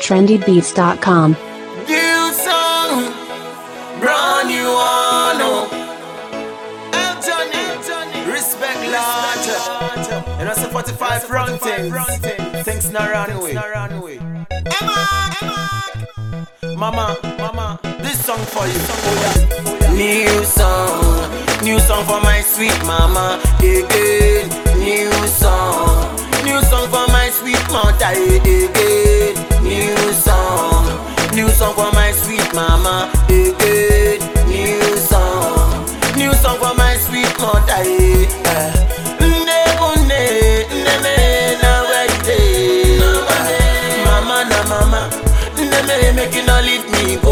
trendybeats.com. New song, brand new one. oh. Anthony, respect large. You know, say 45 front things. Things not run away. Emma, Emma. Mama, mama, this song for you. Oh, yeah. New song, new song for my sweet mama. Again, new song, new song for my sweet mother. Again, new song, new song for my sweet mama. Again, new song, new song for my sweet mother. eh. Nne bunne, nne me na where you dey? Mama na mama, nne me make you not leave me go.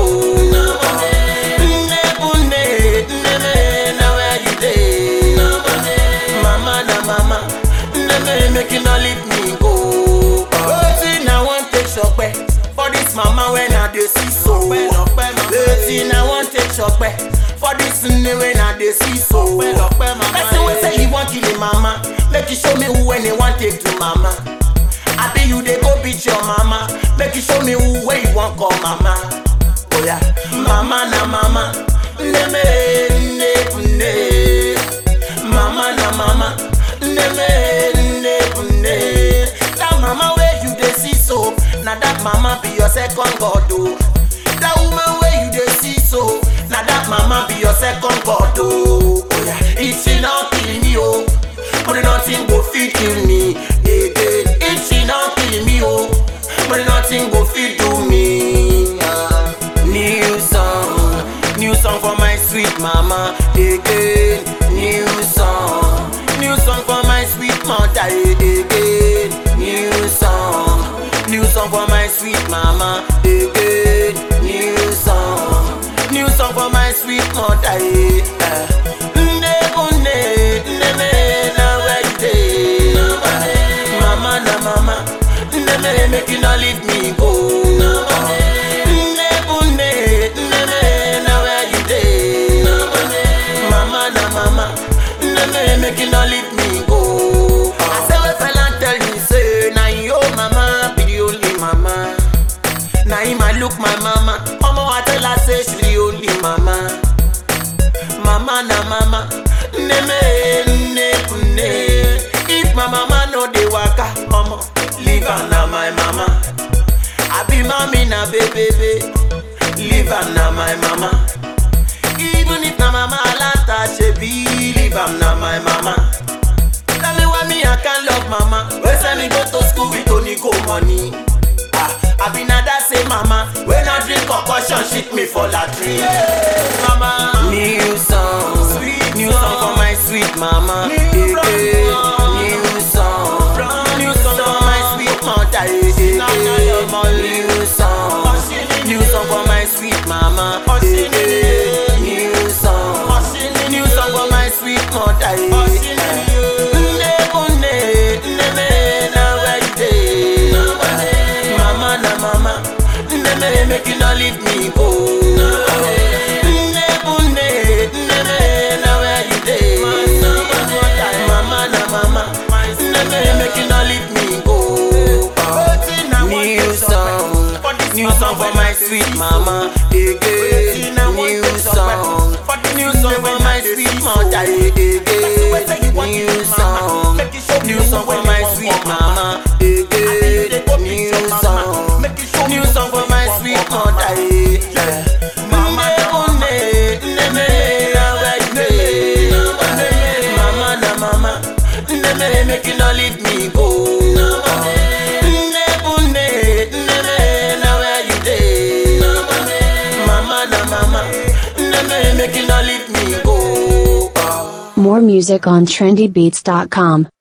Nne bunne, nne me na where you dey? Mama na mama, nne me make you not leave me go. Wetin I wan take sope for this mama when I dey see so. Wetin I wan take sope for this nne when I dey see so. Person wey say he wan kill him mama, make you show me who when he wan take to mama. Abi you dey go beat your mama, make you show me who wey you wan call mama. Oh yeah, mama na mama, nne me nne nne. Mama na mama, nne me nne nne. That mama wey you dey see so, na that mama be your second god o. That woman wey you dey see so, na that mama be your second god o. Oh yeah, if she no kill me o, but nothing go fit kill me again. If she no kill me o, but nothing go fit do me. Ah. New song, new song for my sweet mama again. New song, new song for my sweet mother again. New song, new song for my sweet mama again. New song, new song for my sweet mother. eh. Nne bunne, nne me na where you dey? Mama na mama, nne me make you not leave me go. Nne bunne, nne me na where you dey? Mama na mama, nne me make you not leave me go. I say when fella tell me say na yo mama be the only mama. Na him I look my mama, omo I tell her say she the only mama. Mama na mama, nne me nne nne. If my mama no dey waka, omo leave her na my mama. I be mommy na baby, leave her na my mama. Even if na mama alata, she be leave am na my mama. Tell me why me I can't love mama. When send me go to school with only go money. Ah, I be na that same mama. When I drink concussion, shit me for latrine. Mama, new song, new song for my sweet mama. New new song, new song for my sweet mother. New song, new song for my sweet mama. New song, new song for my sweet mother. Nne bunne, nne me na where you dey? Mama na mama, nne me make you not leave me go. Nne bunne, nne me na where you dey? Mama na mama, nne me make you not leave me go. New song, new song for my sweet mama. Again, new song, new song for my sweet mother. Again, new song, new song for my sweet mama. Again, new song, new song for my sweet mother. Mama, nne nne me na where you dey? Mama na mama, nne me make you not leave me go. Nne bunne, nne me na where you dey? Mama na mama, nne me make you not leave me go. More music on trendybeats.com.